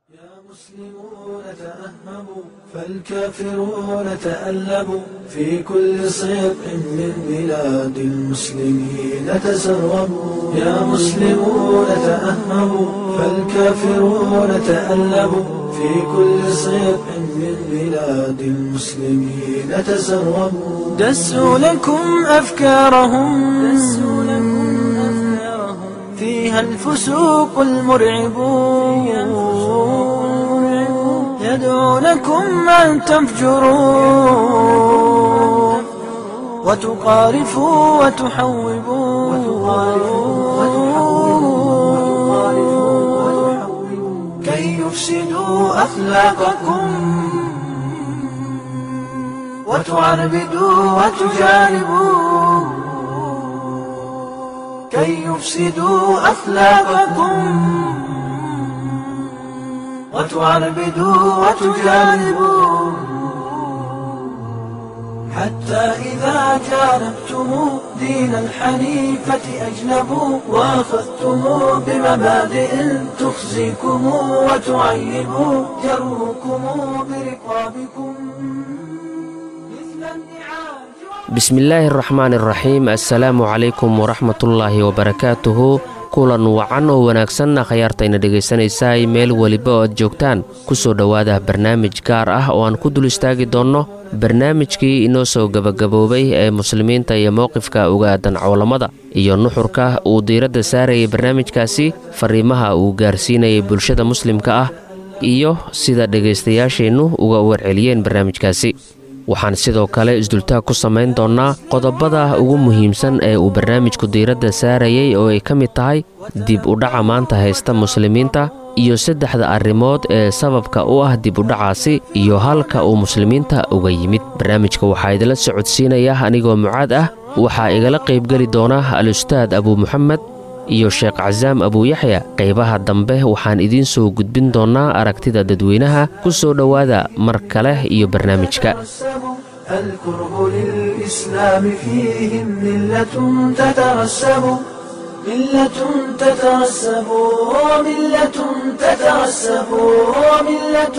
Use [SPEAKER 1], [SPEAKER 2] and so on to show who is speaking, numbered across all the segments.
[SPEAKER 1] المسلمون تأهبوا فالكافرون تألبوا في كل صدق من بلاد المسلمين تسربوا يا مسلمون تأهبوا فالكافرون تألبوا في كل صدق من بلاد المسلمين تسربوا دسوا لكم أفكارهم دسوا لكم أفكارهم فيها الفسوق المرعب يدعونكم أن تفجروا وتقارفوا وتحوبوا كي يفسدوا أخلاقكم وتعربدوا وتجانبوا كي يفسدوا أخلاقكم وتعربدوا وتجانبوا حتى إذا جانبتم دين الحنيفة أجنبوا وأخذتم بمبادئ تخزيكم وتعيب جروكم برقابكم مثل النعاج
[SPEAKER 2] bismillaahi araxmaan iraxiim assalaamu calaykum waraxmatullaahi wabarakaatuhu kulan wacan oo wanaagsan akhyaartayna dhegaysanaysaay meel weliba oo aad joogtaan ku soo dhowaada barnaamij gaar ah oo aan ku dul istaagi doonno barnaamijkii inoo soo gebagaboobay ee muslimiinta iyo mowqifka uga aadan cowlamada iyo nuxurka uu diiradda saarayay barnaamijkaasi fariimaha uu gaarsiinayay bulshada muslimka ah iyo sida dhegaystayaasheennu uga warceliyeen barnaamijkaasi waxaan sidoo kale isdultaag ku samayn doonnaa qodobada ugu muhiimsan ee uu barnaamijku diiradda saarayay oo ay ka mid tahay dib udhaca maanta haysta muslimiinta iyo saddexda arrimood ee sababka u ah dib udhacaasi iyo halka uu muslimiinta uga yimid barnaamijka waxaa idinla socodsiinaya anigoo mucaad ah waxaa igala qaybgeli doona al-ustaad abuu muxamed iyo sheekh casaam abuuyaxya qaybaha dambe waxaan idiin soo gudbin doonnaa aragtida dadweynaha ku soo dhowaada mar kale iyo barnaamijka
[SPEAKER 1] الكره للإسلام فيهم ملة تترسب ملة تترسب وملة تترسب وملة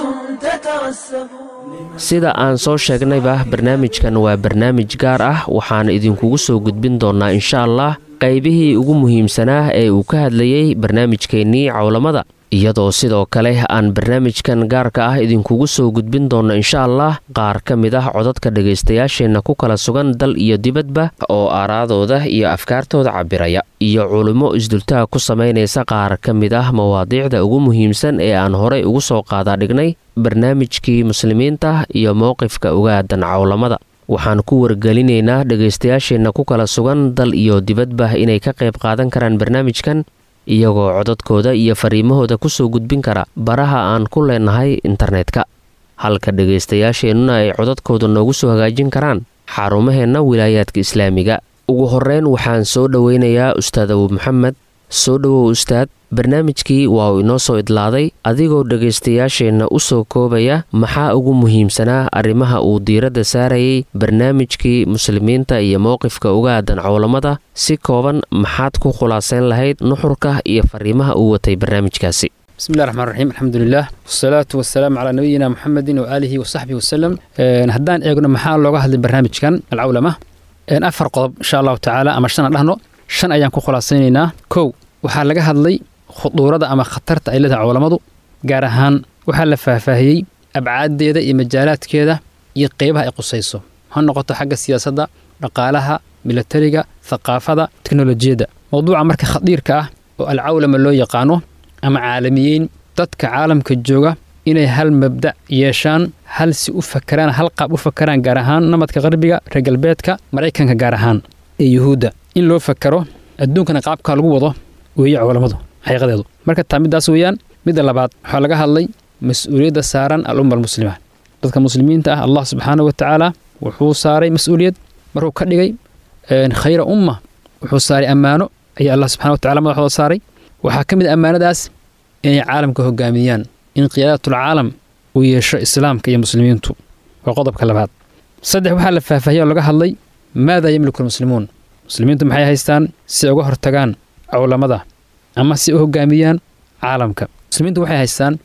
[SPEAKER 1] تترسب
[SPEAKER 2] sida aan soo sheegnayba barnaamijkan waa barnaamij gaar ah waxaan idinkugu soo gudbin doonnaa insha allah qaybihii ugu muhiimsanaa ee uu ka hadlayey barnaamijkeennii cowlamada iyadoo sidoo kale aan barnaamijkan gaarka ah idinkugu soo gudbin doonno insha allah qaar ka mid ah codadka dhegaystayaasheenna ku kala sugan dal iyo dibadba oo aaraadooda iyo afkaartooda cabiraya iyo culimmo isdultaag ku samaynaysa qaar ka mid ah mawaadiicda ugu muhiimsan ee aan horay ugu soo qaadaadhignay barnaamijkii muslimiinta iyo mowqifka uga aadan cowlamada waxaan ku wargelinaynaa dhegaystayaasheenna ku kala sugan dal iyo dibadba inay ka qayb qaadan karaan barnaamijkan iyagoo codadkooda iyo fariimahooda ku soo gudbin kara baraha aan ku leenahay internetka halka dhegaystayaasheennuna ay codadkooda noogu soo hagaajin karaan xarumaheenna wilaayaadka islaamiga ugu horreyn waxaan soo dhoweynayaa ustaad abuu maxamed soo dhowow ustaad barnaamijkii waa uu inoo soo idlaaday adigoo dhegaystayaasheenna u soo koobaya maxaa ugu muhiimsanaa arrimaha uu diiradda saarayay barnaamijkii muslimiinta iyo mowqifka uga aadan cowlamada si kooban maxaad ku khulaasayn lahayd nuxurka iyo fariimaha uu watay barnaamijkaasi
[SPEAKER 3] bismillahi raxmaan raxiim alxamdulilah wasalaatu wasalaamu calaa nabiyina muxamedin waaalihi wasaxbihi wasalem haddaan eegno maxaa looga hadlay barnaamijkan alcawlama afar qodob insha allahu tacaala ama shan aan dhahno shan ayaan ku khulaasaynaynaa kow waxaa laga hadlay khuduurada ama khatarta ay leedahay cowlamadu gaar ahaan waxaa la faahfaahiyey abcaaddeeda iyo majaalaadkeeda iyo qeybaha ay qusayso ha noqoto xagga siyaasadda dhaqaalaha milatariga thaqaafada teknolojiyadda mowduuca marka khadiirka ah oo alcawlama loo yaqaano ama caalamiyeyn dadka caalamka jooga inay hal mabda' yeeshaan hal si u fakaraan hal qaab u fakaraan gaar ahaan namadka qarbiga reer galbeedka maraykanka gaar ahaan ee yuhuudda in loo fakaro adduunkana qaabkaa lagu wado weeye cowlamadu xaqiiqadeedu marka taa middaas weeyaan midda labaad waxaa laga hadlay mas-uuliyadda saaran al-umma almuslima dadka muslimiinta ah allah subxaana wa tacaala wuxuu saaray mas-uuliyad markuu ka dhigay khayra umma wuxuu saaray ammaano ayaa allah subxana wa tacala madaxdooda saaray waxaa ka mid a ammaanadaas inay caalamka hogaamiyaan in qiyaadatul-caalam uu yeesho islaamka iyo muslimiintu waa qodobka labaad saddex waxaa la faahfaahiyay oo laga hadlay maada yamliku almuslimuun muslimiintu maxay haystaan si ay uga hortagaan cowlamada ama si u hogaamiyaan caalamka muslimiintu waxay haystaan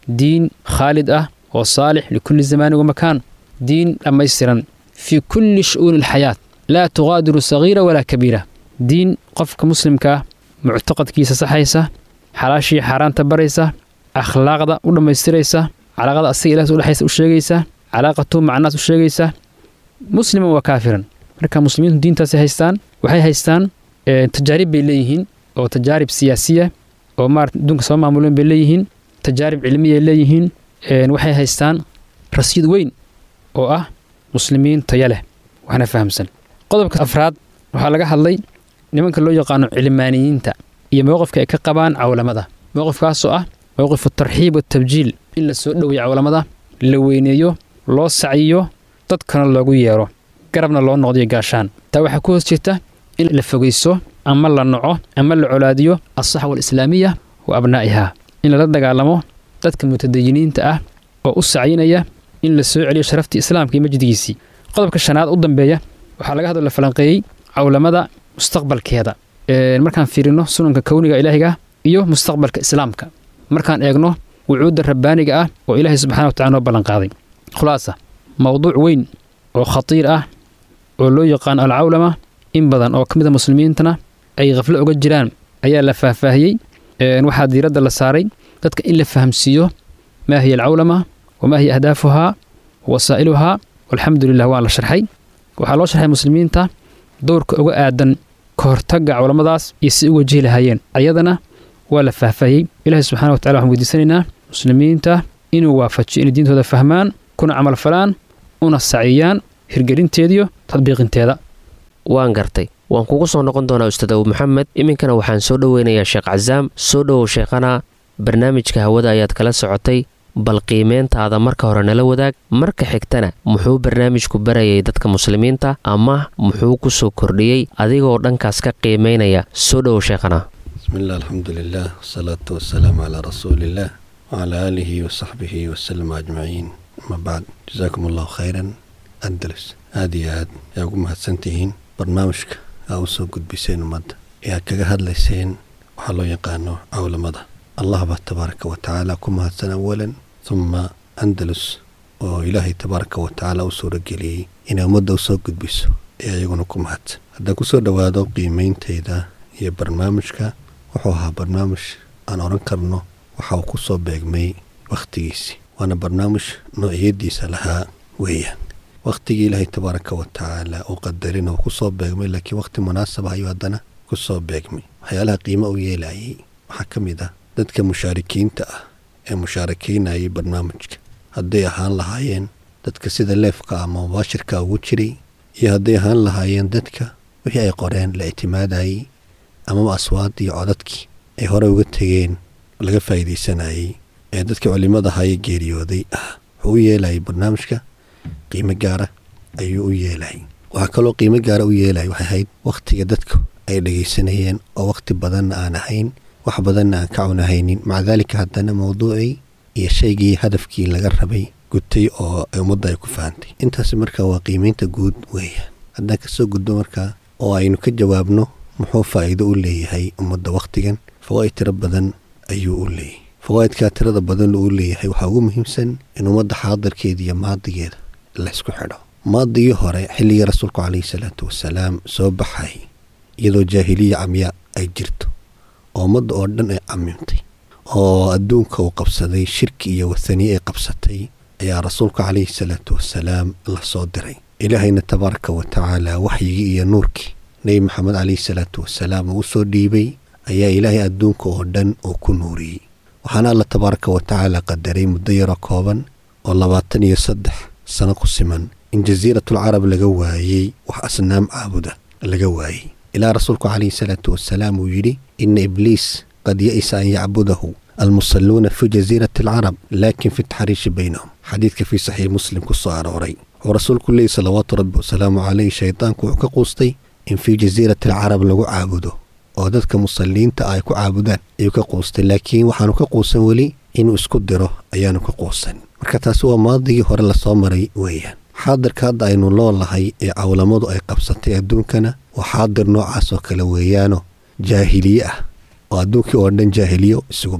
[SPEAKER 3] diin khaalid ah oo saalix likulli zamaanin wamakaan diin dhammaystiran fii kulli shu'uuni alxayaat laa tuqaadiru sagiira walaa kabiira diin qofka muslimkaa muctaqadkiisa saxaysa xalaashii xaaraanta baraysa akhlaaqda u dhammaystiraysa calaaqada asaga ilaahs udhexaysa u sheegaysa calaaqatu macnaas u sheegaysa musliman waa kaafiran marka muslimiintu diintaasay haystaan waxay haystaan tajaarib bay leeyihiin oo tajaarib siyaasiya oo maarata adduunka soo maamuleen bay leeyihiin tajaarib cilmiyay leeyihiin waxay haystaan rasiid weyn oo ah muslimiin taya leh waxna fahamsan qodobka afraad waxaa laga hadlay nimanka loo yaqaano cilmaaniyiinta iyo mowqifka ay ka qabaan cawlamada mowqifkaasoo ah mowqifu tarxiib watabjiil in la soo dhoweeyo cawlamada la weyneeyo loo sacyiyo dadkana loogu yeero garabna loo noqdiyo gaashaan taa waxaa ku hoos jirta in la fogayso ama la naco ama la colaadiyo alsaxwa alislaamiya wa abnaa'ihaa in lala dagaalamo dadka mutadayiniinta ah oo u sacyinaya in la soo celiyo sharaftii islaamka iyo majdigiisii qodobka shanaad u dambeeya waxaa laga hadlo la falanqeeyey cawlamada mustaqbalkeeda markaan fiirino sunanka kowniga ilaahiga iyo mustaqbalka islaamka markaan eegno wucuudda rabbaaniga ah oo ilaahay subxana watacala noo ballanqaaday khulaasa mowduuc weyn oo khatiir ah oo loo yaqaano alcawlama in badan oo ka mid a muslimiintana ay khaflo oga jiraan ayaa la faahfaahiyey waxaa diiradda la saaray dadka in la fahamsiiyo maa hiya alcawlama wamaa hiya ahdaafuhaa wasaa'iluhaa walxamdu lilah waa la sharxay waxaa loo sharxay muslimiinta dowrka uga aadan ka hortagga cawlamadaas iyo si u wajihi lahaayeen ayadana waa la faahfaahiyey ilaahay subxana wa tacala waxaan weydiisanaynaa muslimiinta inuu waafajiyo inay diintooda fahmaan kuna camalfalaan una saciyaan hirgelinteediyo tadbiiqinteeda
[SPEAKER 2] waan gartay waan kugu soo noqon doonaa ustaad abu maxamed iminkana waxaan soo dhoweynayaa sheekh casaam soo dhowow sheekhana barnaamijka hawada ayaad kala socotay bal qiimeyntaada marka hore nala wadaag marka xigtana muxuu barnaamijku barayay dadka muslimiinta ama muxuu ku soo kordhiyey adigoo dhankaas ka qiimaynaya soo dhowow sheekhana
[SPEAKER 4] bismiillah alxamdulilah wasalaatu wasalaamu calaa rasuuliillah wacalaa aalihi wasaxbihi wasalama ajmaciin ama bacd jasaakum allahu khayran andalus aada iyo aad yaa ugu mahadsantihiin barnaamijka aa u soo gudbiseen ummadda ee aad kaga hadlayseen waxaa loo yaqaano cawlamada allah baa tabaaraka wa tacaala ku mahadsan awalan humma andalus oo ilaahay tabaaraka wa tacaala u suurageliyey inay ummadda u soo gudbiso ee ayaguna ku mahadsan haddaan kusoo dhowaado qiimeyntayda iyo barnaamijka wuxuu ahaa barnaamij aan odhan karno waxa uu ku soo beegmay wakhtigiisii waana barnaamij noociyadiisa lahaa weeyaan wakhtigii ilaahay tabaaraka wa tacaala uu qadarin oo ku soo beegmay laakiin wakhti munaasaba ayuu haddana ku soo beegmay waxyaalaha qiimo u yeelayay waxaa ka mid ah dadka mushaarikiinta ah ee mushaarakeynayay barnaamijka hadday ahaan lahaayeen dadka sida leefka ama mubaashirka ugu jiray iyo hadday ahaan lahaayeen dadka wixii ay qoreen la ictimaadayey amaba aswaad iyo codadkii ay hore uga tegeen laga faa'iidaysanayey ee dadka culimmada ahaayee geeriyooday ah wuxuu u yeelayay barnaamijka qiimo gaara ayuu u yeelayay waxaa kaloo qiimo gaara u yeelaya waxay ahayd wakhtiga dadku ay dhegaysanayeen oo wakhti badanna aan ahayn wax badanna aan ka cunahaynin maca daalika haddana mawduucii iyo shaygii hadafkii laga rabay gutay oo ummadda ay ku fahantay intaasi markaa waa qiimaynta guud weeyaan haddaan kasoo gudbo markaa oo aynu ka jawaabno muxuu faa'iido u leeyahay ummadda wakhtigan fawaa'id tiro badan ayuu u leeyahay fawaa'idkaa tirada badan uu leeyahay waxaa ugu muhiimsan in ummadda xaadirkeeda iyo maadigeeda laysku xidho maadigii hore xilligii rasuulku calayhi salaatu wasalaam soo baxay iyadoo jaahiliya camya ay jirto oo ummadda oo dhan ay camimtay oo adduunka uu qabsaday shirki iyo wathaniye ay qabsatay ayaa rasuulku calayhi salaatu wasalaam la soo diray ilaahayna tabaaraka wa tacaala waxyigii iyo nuurkii nebi maxamed calayhi salaatu wasalaam uu usoo dhiibay ayaa ilaahay adduunka oo dhan uu ku nuuriyey waxaana alla tabaaraka wa tacaala qadaray muddo yaroo kooban oo labaatan iyo saddex sano ku siman in jasiiratul carab laga waayey wax asnaam caabuda laga waayey ilaa rasuulku calayhi salaatu wasalaam uu yidhi ina ibliis qad ya'isa an yacbudahu almusalluuna fi jasiirati alcarab laakin fi taxriishi baynahum xadiidka fii saxiix muslim ku soo arooray wuxuu rasuulku leeyay salawaatu rabbi wasalaamu caleyh shaydaanku wuxuu ka quustay in fii jasiirati alcarab lagu caabudo oo dadka musalliinta ay ku caabudaan ayuu ka quustay laakiin waxaanu ka quusan weli inuu isku diro ayaanu ka quusan marka taasi waa maadigii hore lasoo maray weeyaan xaadirka hadda aynu loolahay ee cawlamadu ay qabsatay adduunkana waa xaadir noocaas oo kale weeyaano jaahiliye ah oo adduunkii oo dhan jaahiliyo isugu baxay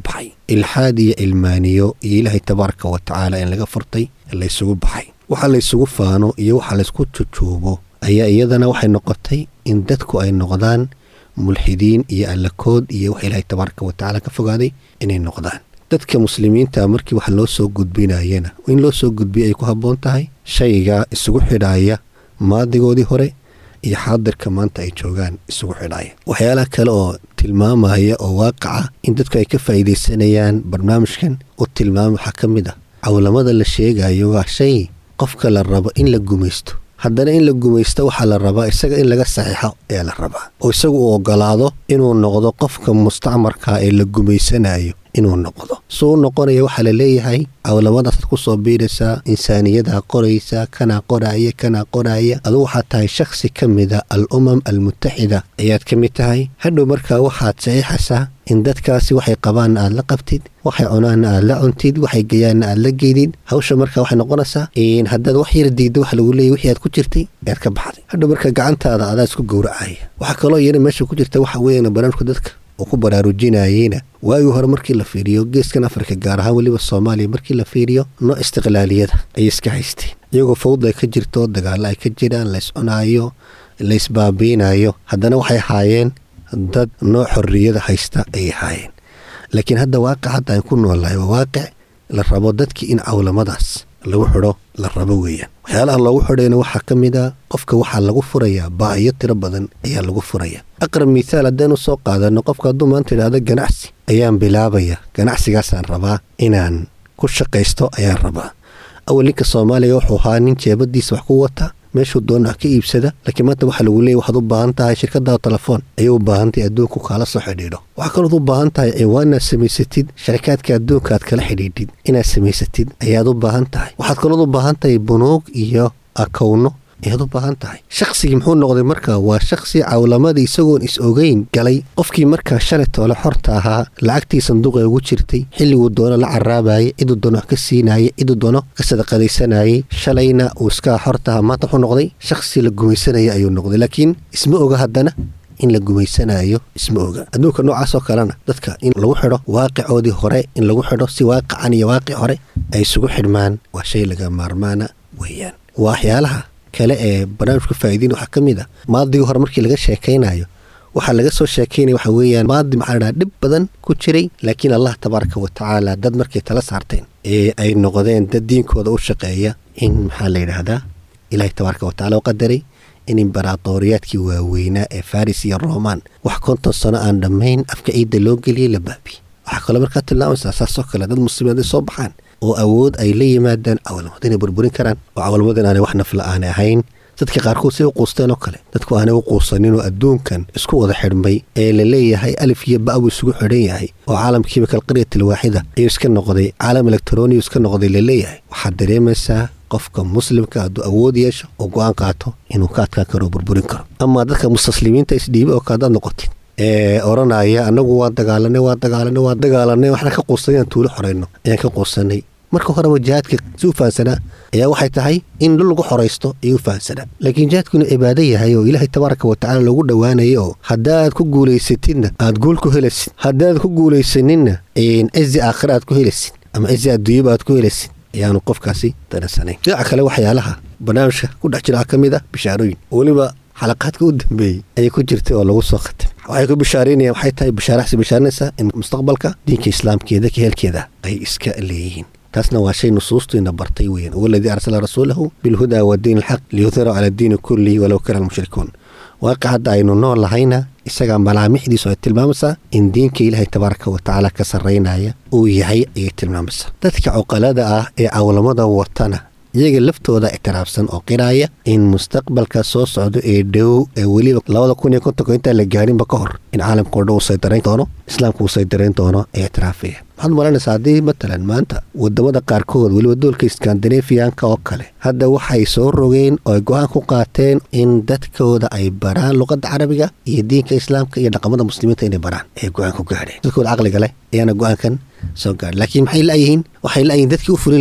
[SPEAKER 4] ilxaad iyo ilmaaniyo iyo ilaahay tabaaraka wa tacaala in laga furtay laysugu baxay waxa laysugu faano iyo waxa laysku jujuubo ayaa iyadana waxay noqotay in dadku ay noqdaan mulxidiin iyo allakood iyo wax ilaahay tabaaraka wa tacaala ka fogaaday inay noqdaan dadka muslimiinta markii wax loo soo gudbinayana in loo soo gudbiya ay ku habboon tahay shayga isugu xidhaaya maadigoodii hore iyo xaadirka maanta ay joogaan isugu xidhaaya waxyaalaha kale oo tilmaamaya oo waaqaca in dadku ay ka faa'iidaysanayaan barnaamijkan u tilmaama waxaa ka mid ah cawlamada la sheegayo waa shay qofka la rabo in la gumaysto haddana in la gumaysto waxaa la rabaa isaga in laga saxiixo ayaa la rabaa oo isagu uu ogolaado inuu noqdo qofka mustacmarka ee la gumaysanayo inuu noqdo suu u noqonaya waxaa la leeyahay cawlamadaasad ku soo biiraysaa insaaniyadaa qoraysaa kanaa qoraaya kanaa qoraaya adugu waxaad tahay shakhsi ka mida al umam almutaxida ayaad ka mid tahay hadhow markaa waxaad saxiixaysaa in dadkaasi waxay qabaanna aad la qabtid waxay cunaanna aad la cuntid waxay geyaanna aad la geydid hawsha markaa waxay noqonaysaa haddaad wax yar diidda waxa lagu leeyay wixii aad ku jirtay ayaad ka baxday hadhow markaa gacantaada adaa isku gowracaya waxaa kaloo iyana meesha ku jirta waxa weeyaan barnaamijka dadka oo ku baraarujinayeyna waagii hore markii la fiiriyo geeskan afrika gaar ahaan weliba soomaaliya markii la fiiriyo nooc istiqlaaliyada ayay iska haysteen iyagoo fawda ay ka jirto dagaalla ay ka jiraan lays cunaayo laysbaabiinayo haddana waxay ahaayeen dad nooc xorriyada haysta ayay ahaayeen laakiin hadda waaqic hadda aan ku noolnahay waa waaqic la rabo dadkii in cawlamadaas lagu xidho la rabo weeyaan waxyaalaha loogu xidhayna waxaa ka mid a qofka waxaa lagu furayaa baahiyo tiro badan ayaa lagu furaya aqrab mithaal haddaynu soo qaadano qofka hadduu maanta idhaahdo ganacsi ayaan bilaabaya ganacsigaasaan rabaa inaan ku shaqaysto ayaan rabaa awal ninka soomaaliga wuxuu ahaa nin jeebadiisa wax ku wata meeshuu doona wax ka iibsada laakiin maanta waxaa lagu leeyay waxaad u baahan tahay shirkadaada telefoon ayay u baahan tahay adduunku kaala soo xidhiidho waxaa kalood u baahan tahay ciwaan inaad samaysatid sharikaadka adduunka aad kala xidhiidhid inaad samaysatid ayaad u baahan tahay waxaad kalood u baahan tahay bunuug iyo akowno ayaad u baahan tahay shaqsigii muxuu noqday markaa waa shaksi cawlamadii isagoon is ogeyn galay qofkii markaa shalay toole xorta ahaa lacagtii sanduuqa ugu jirtay xilliguu doono la caraabayay ciduu doono wax ka siinayay ciduu doono ka sadaqadaysanayay shalayna uu iskaa xorta ahaa maanta wuxuu noqday shaksi la gumaysanaya ayuu noqday laakiin isma oga haddana in la gumaysanayo isma oga adduunka noocaasoo kalena dadka in lagu xidho waaqicoodii hore in lagu xidho si waaqican iyo waaqic hore ay isugu xidhmaan waa shay laga maarmaana weeyaan waa waxyaalaha kale ee barnaamijku faa'iidiin waxaa ka mid ah maadigii hore markii laga sheekaynayo waxaa laga soo sheekaynaya waxa weeyaan maadi maxaa la dhaha dhib badan ku jiray laakiin allah tabaaraka wa tacaala dad markay tala saarteen ee ay noqdeen dad diinkooda u shaqeeya in maxaa la yidhaahdaa ilaahay tabaaraka wa tacala u qadaray in imbaraatooriyaadkii waaweynaa ee faris iyo roman wax konton sano aan dhammayn afka ciidda loo geliyey la baabiye waxaa kaloo markaa tilmaamaysaa saasoo kale dad muslimiin ay soo baxaan oo awood ay la yimaadaan cawlamada inay burburin karaan oo cawlamadan aanay wax nafla aanay ahayn dadka qaarkood say u quusteen oo kale dadku aanay u quusaninoo adduunkan isku wada xidhmay ee la leeyahay alif iyo ba buu isugu xidhan yahay oo caalamkiiba kalqaryatil waaxida ayuu iska noqday caalam elektroniyu iska noqday la leeyahay waxaad dareemaysaa qofka muslimka hadduu awood yeesho oo go-aan qaato inuu ka adkaan karo oo burburin karo amaa dadka mustaslimiinta isdhiiba oo kaadaad noqotid ee odhanaya annagu waa dagaalanay waa dagaalanay waa dagaalanay waxna ka quusanay inaan tuulo xorayno ayaan ka quusanay marka horeba jihaadka si u fahansanaa ayaa waxay tahay in dhul lagu xoraysto ayuu u fahansanaa laakiin jihaadku inuu cibaado yahay oo ilaahay tabaaraka wa tacala loogu dhowaanaya oo haddaad ku guulaysatidna aad guul ku helaysid haddaad ku guulaysaninna cizi aakhira aad ku helaysid ama cizi adduunyaba aad ku helaysid ayaanu qofkaasi daransanayn dhinaca kale waxyaalaha barnaamijka ku dhex jira ka mid ah bishaarooyin weliba xalaqaadka u dambeeyey ayay ku jirtay oo lagu soo khatay waxay ku bishaaraynayaan waxay tahay bishaaraxsi bishaaranaysaa in mustaqbalka diinka islaamkeeda ka heelkeeda ay iska leeyihiin taasna waa shay nusuustiina bartay weeyaan waladii arsala rasuulahu bilhudaa wa diin alxaq liyudhira cala diini kullihi walow kara almushrikuun waaqic hadda aynu nool lahayna isagaa malaamixdiisu ay tilmaamaysaa in diinka ilaahay tabaaraka wa tacaala ka sarraynaya uu yahay ayay tilmaamaysaa dadka cuqalada ah ee cawlamada watana iyaga laftooda ictiraafsan oo qiraaya in mustaqbalka soo socdo ee dhow ee weliba labada kun iyo kontonka intaan la gaarinba ka hor in caalamka o dhan uu saydarayn doono islaamka uu saydarayn doono ee ictiraafaya waxaad malanaysaa haddii matalan maanta wadamada qaarkood weliba doolka skandinafiyanka oo kale hadda waxay soo rogeen oo ay go-aan ku qaateen in dadkooda ay baraan luqadda carabiga iyo diinka islaamka iyo dhaqamada muslimiinta inay baraan ay go-aan ku gaadheen dadkooda caqliga leh ayaana go-aankan soo gaadhay laakiin maxay la'yihiin waxay la'yihiin dadkii u fulin lahaa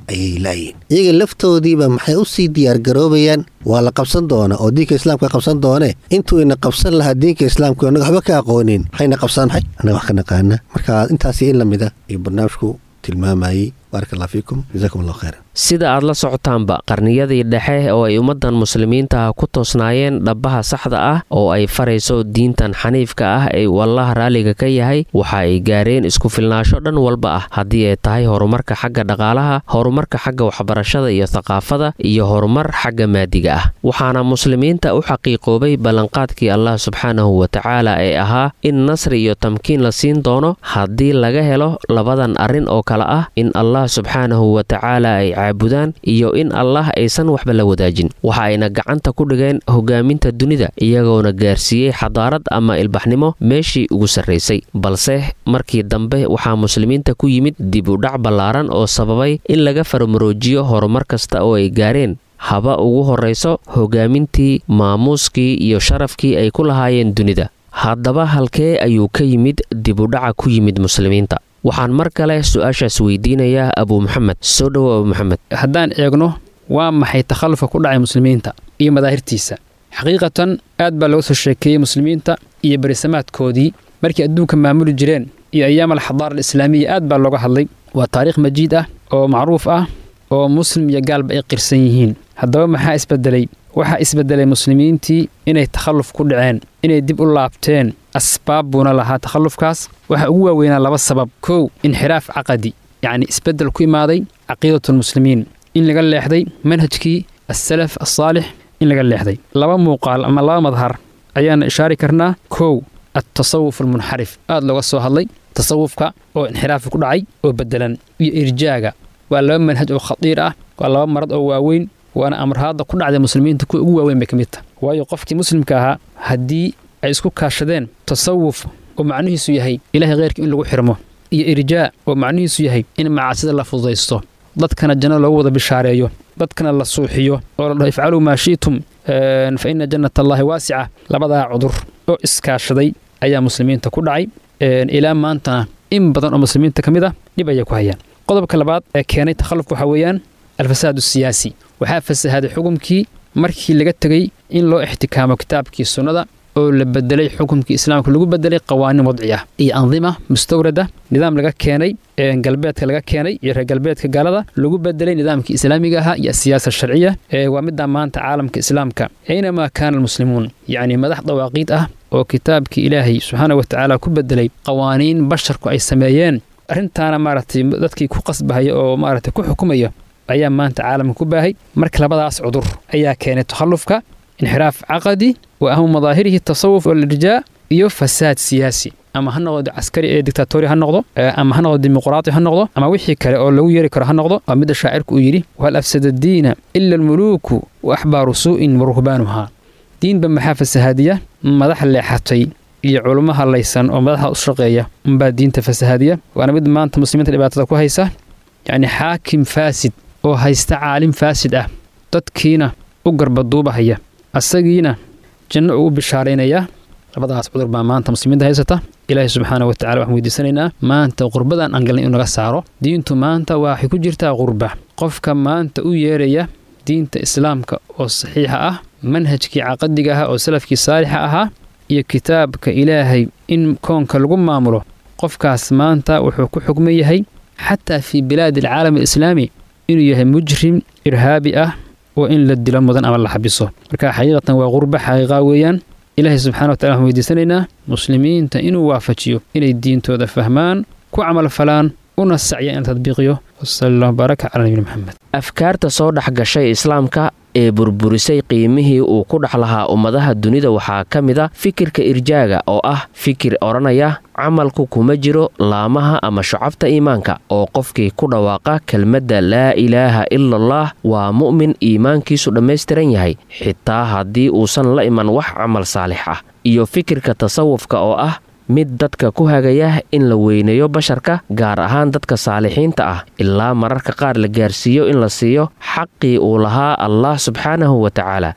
[SPEAKER 4] ayay laayiin iyaga laftoodiiba maxay u sii diyaargaroobayaan waa la qabsan doona oo diinka islaamka qabsan doone intuu ina qabsan lahaa diinka islaamka annaga waxba ka aqoonin maxayna qabsaan maxay annaga wax ka naqaana marka intaasi in la mida iyo barnaamijku tilmaamayey baaraka allah fiikum jazakum allahu khayran
[SPEAKER 2] sida aad la socotaanba qarniyadii dhexe oo ay ummaddan muslimiinta ah ku toosnaayeen dhabbaha saxda ah oo ay farayso diintan xaniifka ah ee uu allah raalliga ka yahay waxa ay gaareen isku filnaasho dhan walba ah haddii ay tahay horumarka xagga dhaqaalaha horumarka xagga waxbarashada iyo thaqaafada iyo horumar xagga maadiga ah waxaana muslimiinta u xaqiiqoobay ballanqaadkii allah subxaanahu watacaala ee ahaa in nasri iyo tamkiin la siin doono haddii laga helo labadan arrin oo kale ah in allah subxaanahu watacaala ay caabudaan iyo in allah aysan waxba la wadaajin waxa ayna gacanta ku dhigeen hogaaminta dunida iyagoona gaarsiiyey xadaarad ama ilbaxnimo meeshii ugu sarraysay balse markii dambe waxaa muslimiinta ku yimid dib u dhac ballaaran oo sababay in laga farmaroojiyo horumar kasta oo ay gaareen haba ugu horrayso hogaamintii maamuuskii iyo sharafkii ay ku lahaayeen dunida haddaba halkee ayuu ka yimid dib u dhaca ku yimid muslimiinta waxaan mar kale su-aashaas weydiinayaa abuu maxamed soo dhowo abuu maxamed
[SPEAKER 3] haddaan eegno waa maxay takhallufka ku dhacay muslimiinta iyo madaahirtiisa xaqiiqatan aad baa looga soo sheekeeyey muslimiinta iyo berisamaadkoodii markii adduunka maamuli jireen iyo ayaam alxadaara alislaamiya aad baa looga hadlay waa taariikh majiid ah oo macruuf ah oo muslim iyo gaalba ay qirsan yihiin haddaba maxaa isbedelay waxaa isbedelay muslimiintii inay takhalluf ku dhaceen inay dib u laabteen asbaab buuna lahaa takhallufkaas waxaa ugu waaweynaa laba sabab kow inxiraaf caqadi yacni isbeddel ku imaaday caqiidatulmuslimiin in laga leexday manhajkii assalaf assaalix in laga leexday laba muuqaal ama laba madhar ayaana ishaari karnaa kow altasawuf almunxarif aad looga soo hadlay tasawufka oo inxiraafi ku dhacay oo beddelan iyo irjaaga waa laba manhaj oo khadiir ah waa laba marad oo waaweyn waana amrahaadda ku dhacday muslimiinta kuwa ugu waaweyn bay ka mid taha waayo qofkii muslimka ahaa haddii ay isku kaashadeen tasawuf oo macnihiisu yahay ilaahay kheyrka in lagu xirmo iyo irjaa oo macnihiisu yahay in macaasida la fududaysto dadkana janno loogu wada bishaareeyo dadkana la suuxiyo oo la dhaho ifcaluu maa shi'tum fa inna jannat allaahi waasica labadaa cudur oo iskaashaday ayaa muslimiinta ku dhacay ilaa maantana in badan oo muslimiinta ka mid ah dhib ayay ku hayaan qodobka labaad ee keenay takhallufka waxaa weeyaan alfasaad asiyaasi waxaa fasahaaday xukumkii markii laga tegey in loo ixtikaamo kitaabkii sunnada oo la bedelay xukumkii islaamka lagu bedelay qawaaniin wadci ah iyo andima mustawrada nidaam laga keenay galbeedka laga keenay iyo reer galbeedka gaalada lagu bedelay nidaamkii islaamiga ahaa iyo asiyaasa sharciya waa middaa maanta caalamka islaamka aynamaa kaana almuslimuun yacni madax dawaaqiid ah oo kitaabkii ilaahay subxaana wa tacaala ku bedelay qawaaniin basharku ay sameeyeen arrintaana maaragtay dadkii ku qasbahaya oo maaragtay ku xukumaya ayaa maanta caalamka ku baahay marka labadaas cudur ayaa keenay takhallufka inxiraaf caqadi wa ahmu madaahirihi tasawuf walirjaa iyo fasaad siyaasi ama ha noqdo caskari ee dictatori ha noqdo ama ha noqdo dimuqraati ha noqdo ama wixii kale oo lagu yeeri karo ha noqdo waa midda shaacirku uu yidhi wahal afsada diina ila almuluuku wa axbaaru suu'in wa ruhbaanuhaa diinba maxaa fasahaadiya madax leexatay iyo culummo hadlaysan oo madaxda u shaqeeya unbaa diinta fasahaadiya waana mid maanta muslimiinta dhibaatada ku haysa yacni xaakim faasid oo haysta caalim faasid ah dadkiina u garbaduubahaya asagiina janno uu u bishaaraynayaa labadaas cudur baa maanta muslimiinta haysata ilaahay subxaana wa tacala waxaan weydiisanaynaa maanta qurbadan aan galnay inuu naga saaro diintu maanta waxay ku jirtaa qurba qofka maanta u yeeraya diinta islaamka oo saxiixa ah manhajkii caqadiga ahaa oo salafkii saalixa ahaa iyo kitaabka ilaahay in koonka lagu maamulo qofkaas maanta wuxuu ku xugman yahay xataa fii bilaadi alcaalam alislaami inuu yahay mujrim irhaabi ah oo in la dilo mudan ama la xabiso marka xaqiiqatan waa qurba xaqiiqa weeyaan ilaahay subxana wa tacala waxaan weydiisanaynaa muslimiinta inuu waafajiyo inay diintooda fahmaan ku camal falaan una sacya in la tadbiiqiyo wasala allahu baaraka calaa nabiyina maxamed
[SPEAKER 2] afkaarta soo dhex gashay islaamka ee burburisay qiimihii uu ku dhex lahaa ummadaha dunida waxaa ka mid a fikirka irjaaga oo ah fikir odhanaya camalku kuma jiro laamaha ama shucabta iimaanka oo qofkii ku dhawaaqa kelmadda laa ilaaha ilallaah waa mu'min iimaankiisu dhammaystiran yahay xitaa haddii uusan la iman wax camal saalix ah iyo fikirka tasawufka oo ah mid dadka ku hagaya in la weyneeyo basharka gaar ahaan dadka saalixiinta ah ilaa mararka qaar la gaarsiiyo in la siiyo xaqii uu lahaa allah subxaanahu wa tacaala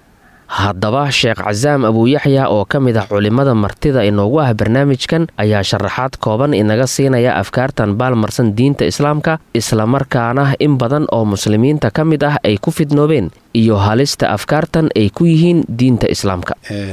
[SPEAKER 2] haddaba sheekh casaam abuuyaxya oo ka mid ah culimmada martida inoogu ah barnaamijkan ayaa sharaxaad kooban inaga siinaya afkaartan baalmarsan diinta islaamka islamarkaana in badan oo muslimiinta ka mid ah ay ku fidnoobeen iyo halista afkaartan ay ku yihiin diinta islaamka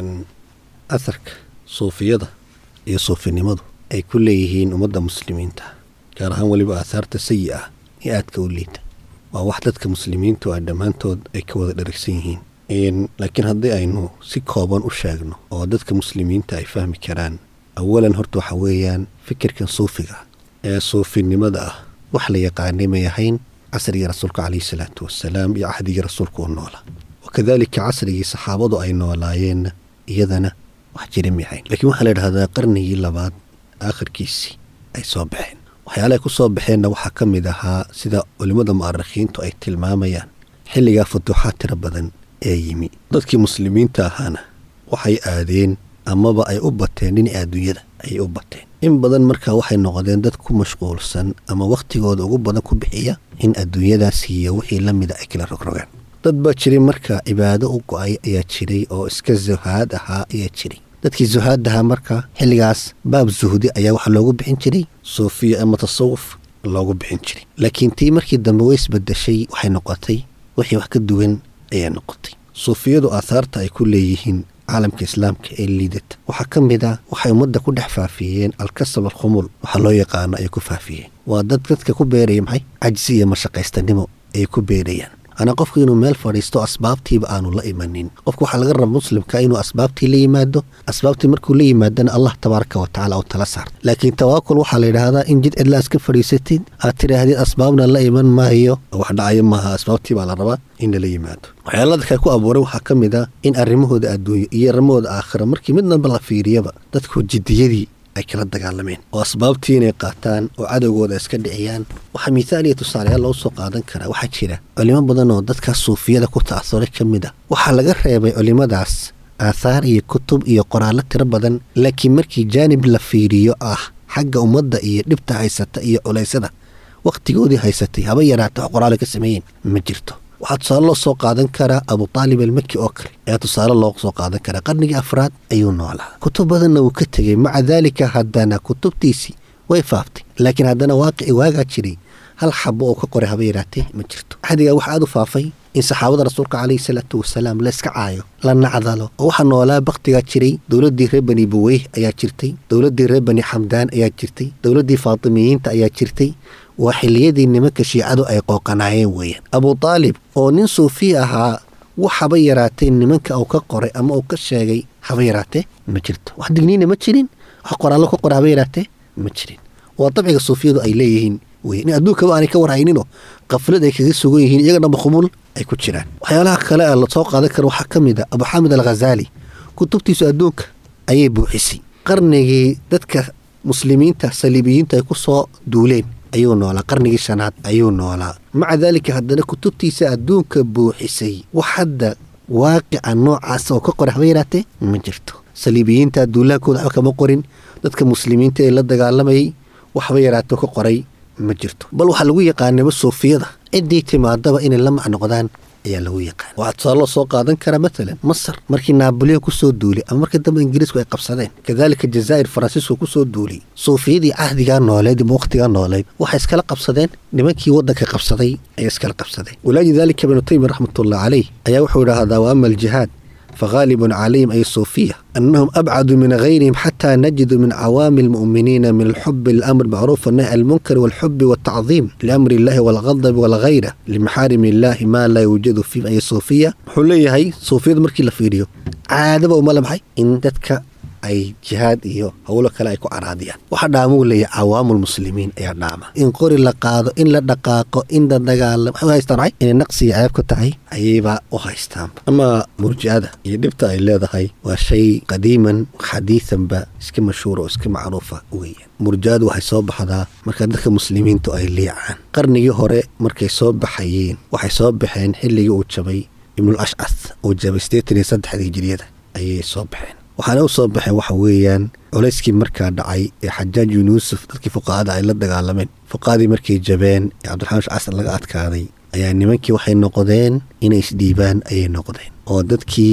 [SPEAKER 4] asarka suufiyada iyo suufinimadu ay ku leeyihiin ummadda muslimiinta gaar ahaan weliba aahaarta sayi ah ee aadka u liita waa wax dadka muslimiintu ay dhammaantood ay ka wada dharagsan yihiin laakiin haddii aynu si kooban u sheegno oo dadka muslimiinta ay fahmi karaan awalan horta waxa weeyaan fikirkan suufiga ee suufinimada ah wax la yaqaanay may ahayn casrigii rasuulka caleyhi salaatu wasalaam iyo cahdigii rasuulka u noola wakadaalika casrigii saxaabadu ay noolaayeenna iyadana wax jira may ahayn lakiin waxaa la yidhahdaa qarnigii labaad aakhirkiisii ay soo baxeen waxyaalahay ku soo baxeenna waxaa ka mid ahaa sida culimmada mu'arikhiintu ay tilmaamayaan xilligaa futuuxaad tiro badan ee yimi dadkii muslimiinta ahaana waxay aadeen amaba ay u bateen dhinaca adduunyada ayay u bateen in badan markaa waxay noqdeen dad ku mashquulsan ama wakhtigooda ugu badan ku bixiya in adduunyadaas iyo wixii la mida ay kala rogrogaan dad baa jiray markaa cibaado u go-ay ayaa jiray oo iska zuhaad ahaa ayaa jiray dadkii zuhaadahaa markaa xilligaas baab zuhdi ayaa waxaa loogu bixin jiray suufiya ama tasawuf loogu bixin jiray laakiin tii markii dambe way isbadashay waxay noqotay wixii wax ka duwan ayaa noqotay suufiyadu aahaarta ay ku leeyihiin caalamka islaamka ee liidata waxaa ka mid a waxay ummadda ku dhex faafiyeen alkasab alkhumul waxaa loo yaqaano ayay ku faafiyeen waa dad dadka ku beeraya maxay cajsi iyo mashaqaystanimo ayay ku beerayaan anaa qofku inuu meel fadhiisto asbaabtiiba aanu la imanin qofka waxaa laga raba muslimka inuu asbaabtii la yimaado asbaabtii markuu la yimaadana allah tabaaraka wa tacala u tala saarta laakiin tawaakul waxaa la yidhaahdaa in jid cidlaas ka fadhiisatid aad tidhaahdid asbaabna la iman maayo wax dhacayo maaha asbaabtii baa la rabaa in lala yimaado waxyaalada kale ku abuuray waxaa ka mid ah in arrimahooda adduunyo iyo arrimahooda aakhira markii midnaba la fiiriyaba dadku jiddiyadii ay kala dagaalameen oo asbaabtii inay qaataan oo cadowgooda iska dhiciyaan waxaa mithaal iyo tusaalayaal loo soo qaadan karaa waxaa jira culimo badan oo dadkaas suufiyada ku ta'asuray ka mid ah waxaa laga reebay culimmadaas aathaar iyo kutub iyo qoraallo tiro badan laakiin markii jaanib la fiiriyo ah xagga ummadda iyo dhibta haysata iyo culaysada wakhtigoodii haysatay haba yaraata wax qoraalo ka sameeyeen ma jirto waxaa tusaale loo soo qaadan karaa abu taalib almaki oo kale ayaa tusaale loo soo qaadan karaa qarnigii afraad ayuu noolaa kutub badanna wuu ka tegey maca daalika haddana kutubtiisii way faaftay laakiin haddana waaqici waagaa jiray hal xabo oo ka qoray haba yaraatee ma jirto axdigaa waxaa aad u faafay in saxaabada rasuulka caleyhi salaatu wasalaam la iska caayo la nacdalo oo waxaa noolaa bakhtigaa jiray dowladdii reer bani buweyh ayaa jirtay dowladdii reer bani xamdaan ayaa jirtay dowladdii faatimiyiinta ayaa jirtay waa xilliyadii nimanka shiicadu ay qooqanaayeen weeyaan abu taalib oo nin suufi ahaa wax haba yaraatee nimanka uu ka qoray ama uu ka sheegay haba yaraatee ma jirto wax digniina ma jirin wax qoraallo ka qoray haba yaraatee ma jirin waa dabciga suufiyadu ay leeyihiin wey in adduunkaba aanay ka warhayninoo qaflad ay kaga sugan yihiin iyaga dhanba khumul ay ku jiraan waxyaalaha kale ee lasoo qaadan kara waxaa ka mid a abu xaamid al khazaali kutubtiisu adduunka ayay buuxisay qarnigii dadka muslimiinta saliibiyiinta ay ku soo duuleen ayuu noolaa qarnigii shanaad ayuu noolaa maca daalika haddana kutubtiisa adduunka buuxisay wax hadda waaqica noocaas oo ka qoray haba yaraatee ma jirto saliibiyiinta duulaankooda waxba kama qorin dadka muslimiinta ee la dagaalamayay waxba yaraato ka qoray ma jirto bal waxaa lagu yaqaanaba suufiyada ciddii timaadaba inay la macnoqdaan ayaa lagu yaqaan waxaa tusaale loo soo qaadan karaa matalan masar markii naaboleon ku soo duulay ama markii dambe ingiriisku ay qabsadeen kadaalika jazaa'ir faransiisku ku soo duulay suufiyadii cahdigaa nooleed ama wakhtigaa nooleed waxay iskala qabsadeen nimankii waddanka qabsaday ayay iskala qabsadeen walaaji daalika ibnu taymiya raxmatullah caleyh ayaa wuxuu idhaahdaa wa ama aljihaad فغالب عليهم أي الصوفية أنهم أبعد من غيرهم حتى نجد من عوام المؤمنين من الحب الأمر معروف والنهي عن المنكر والحب والتعظيم لأمر الله والغضب والغيرة لمحارم الله ما لا يوجد في أي صوفية حلية هي صوفية مركي لفيديو عادة وما لمحي إن تتك ay jihaad iyo howlo kale ay ku caraadiyaan waxaa dhaamuu leeyahy cawaamul muslimiin ayaa dhaama in qori la qaado in la dhaqaaqo in la dagaalamo waxay u haystaan maxay inay naqsiga ceeb ka tahay ayayba u haystaanba ama murjicada iyo dhibta ay leedahay waa shay qadiiman xadiisanba iska mashhuura oo iska macruufa weeyaan murjicadu waxay soo baxdaa marka dadka muslimiintu ay liicaan qarnigii hore markay soo baxayeen waxay soo baxeen xilligii uu jabay ibnul ashcas uu jabay siddeetan iyo saddexda hijiriyada ayay soo baxeen waxaana u soo baxeen waxa weeyaan culayskii markaa dhacay ee xajaaj bin yuusuf dadkii fuqahada ay la dagaalameen fuqahadii markay jabeen ee cabdiraxmaan shcasar laga adkaaday ayaa nimankii waxay noqdeen inay isdhiibaan ayay noqdeen oo dadkii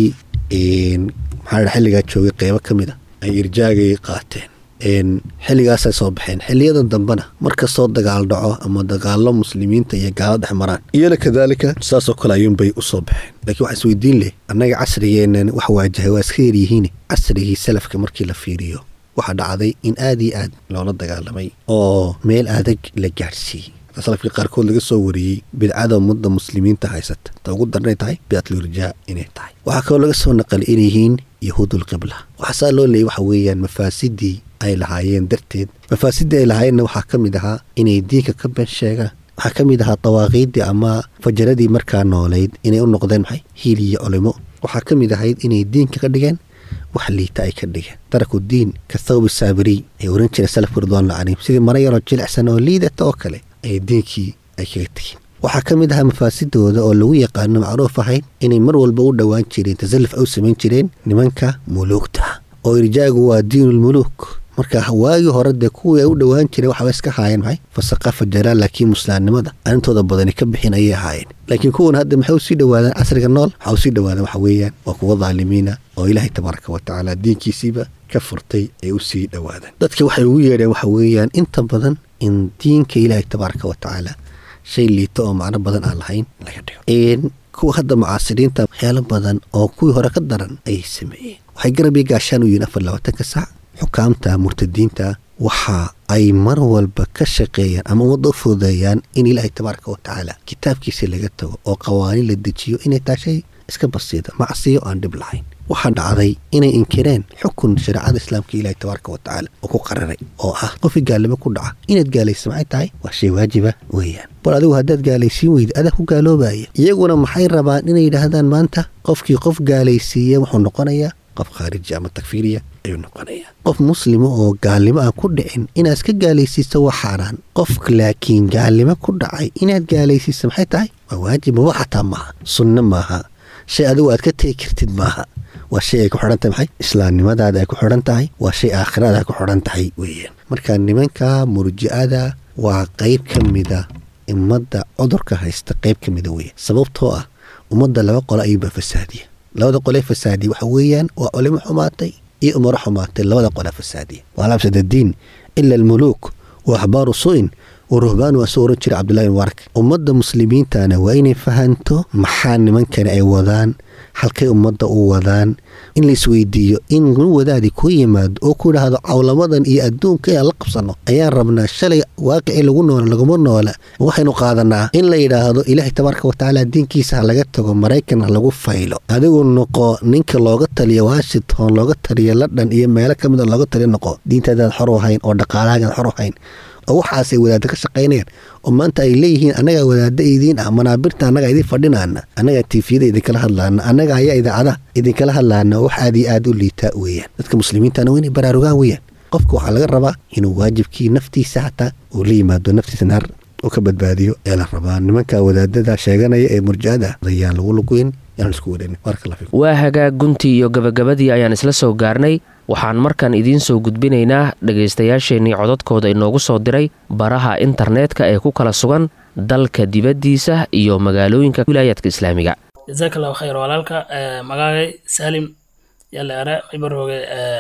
[SPEAKER 4] maxaa dha xilligaa joogay qeybo ka mid a ay irjaagay qaateen xilligaasay soo baxeen xiliyadan dambena markastoo dagaal dhaco ama dagaalo muslimiinta iyo gaalo dhex maraan iyana kadaalika saasoo kale ayuunbay u soo baxeen laakiin waxaa isweydiin leh annaga casrigeennan wax waajahay waa iska yaryihiin casrigii salafka markii la fiiriyo waxaa dhacday in aad iyo aad loola dagaalamay oo meel adag la gaadhsiiyey salafkii qaarkood laga soo wariyey bidcada ummadda muslimiinta haysata ta ugu darnay tahay bidcatlirjaa inay tahay waxaa kaloo laga soo naqal inay yihiin yahuudul qibla waxaa saa loo leeyay waxa weeyaan mafaasidii ay lahaayeen darteed mafaasidii ay lahaayeenna waxaa ka mid ahaa inay diinka ka been sheegaan waxaa ka mid ahaa dawaaqiiddii ama fajaradii markaa noolayd inay u noqdeen maxay hiil iyo culimo waxaa ka mid ahayd inay diinka ka dhigeen wax liita ay ka dhigeen taraku diin ka thawbi saabiriy ay oran jireen salafku ridwaanullah calayhim sidii mara yaroo jilicsan oo liidata oo kale ayay diinkii ay kaga tegeen waxaa ka mid ahaa mafaasidooda oo lagu yaqaano macruuf ahayd inay mar walba u dhowaan jireen tasalluf ay u samayn jireen nimanka muluugta oo irjaagu waa diinulmuluuk marka waagii hore dee kuwii ay u dhowaan jireen waxaba iska haayeen maxay fasaqafa jalaan laakiin muslaamnimada arrintooda badani ka bixin ayay ahaayeen laakiin kuwan hadda maxay usii dhowaadaan casriga nool waxaa usii dhowaadaan waxa weeyaan waa kuwa dhaalimiina oo ilaahay tabaaraka wa tacaala diinkiisiiba ka furtay ay usii dhowaadaan dadka waxay ugu yeedheen waxa weeyaan inta badan in diinka ilaahay tabaaraka wa tacaala shay liito oo macno badan aan lahayn laga dhigo kuwa hadda mucaasiriinta waxyaalo badan oo kuwii hore ka daran ayay sameeyeen waxay garab iyo gaashaan u yihiin afar labaatanka saac xukaamta murtadiinta waxa ay mar walba ka shaqeeyaan ama ummadda u fududeeyaan in ilaahay tabaaraka wa tacaala kitaabkiisa laga tago oo qawaaniin la dejiyo inay tahay shay iska basiida macsiyo aan dhib lahayn waxaa dhacday inay inkireen xukun shareecada islaamka ilaahay tabaaraka wa tacaala oo ku qararay oo ah qofkii gaalnimo ku dhaca inaad gaalaysa maxay tahay waa shay waajiba weeyaan bal adigu haddaad gaalaysiin weyda adaa ku gaaloobaya iyaguna maxay rabaan inay yidhaahdaan maanta qofkii qof gaalaysiiya wuxuu noqonayaa qof khaariji ama takfiiriya ayuu noqonayaa qof muslima oo gaalnimo aan ku dhicin inaad iska gaalaysiiso waa xaaraan qof laakiin gaalnimo ku dhacay inaad gaalaysiiso maxay tahay waa waajib maba xataa maaha sunno maaha shay adigu aad ka tegi kartid maaha waa shay ay ku xidhan tahay maxay islaamnimadaada ay ku xidhan tahay waa shay aakhirada ay ku xidhan tahay weeyaan marka nimanka murji'ada waa qayb ka mida ummadda cudurka haysta qayb ka mida weeyaan sababtoo ah ummadda laba qolo ayuunbaa fasaadiya labada qolee fasaadiya waxa weeyaan waa culimo xumaatay iyo umaro xumaatay labada qole fasaadiya waalabsada diin ila almuluuk wa axbaaru su'in wa ruhbaan waa soo oran jira cabdullahi mubaarak ummadda muslimiintana waa inay fahanto maxaa nimankani ay wadaan halkay ummadda u wadaan in la isweydiiyo in nin wadaadi ku yimaado oo ku idhaahdo cawlamadan iyo adduunka inaan la qabsanno ayaan rabnaa shalay waaqicii lagu noola laguma noola waxaynu qaadanaa in la yidhaahdo ilaahay tabaaraka wa tacaala diinkiisa ha laga tago maraykan ha lagu faylo adigu noqo ninka looga taliyo washington looga taliyo london iyo meelo ka mid a looga taliyo noqo diintaadaad xor u hayn oo dhaqaalahagaad xor u hayn oo waxaasay wadaadda ka shaqaynayaan oo maanta ay leeyihiin annagaa wadaadda idiin ah manaabirta annagaa idiin fadhinaana annagaa tiifiyada idinkala hadlaana annaga ayaa idaacada idinkala hadlaana wax aad iyo aad u liitaa weeyaan dadka muslimiintana waa inay baraarugaan weeyaan qofka waxaa laga rabaa inuu waajibkii naftiisa xataa uu la yimaado naftiisa naar u ka badbaadiyo ee la rabaa nimanka wadaadada sheeganaya ee murja'ada ayaan lagu luguyn yaan isku wadhanin baaraka fiikum
[SPEAKER 2] waa hagaag guntii iyo gabagabadii ayaan isla soo gaarnay waxaan markan idiin soo gudbinaynaa dhegaystayaasheenii codadkooda inoogu soo diray baraha internetka ee ku kala sugan dalka dibaddiisa iyo magaalooyinka wilaayaadka islaamiga
[SPEAKER 5] jazaak allahu khayr walaalka magaagay salim yalla are maybarooge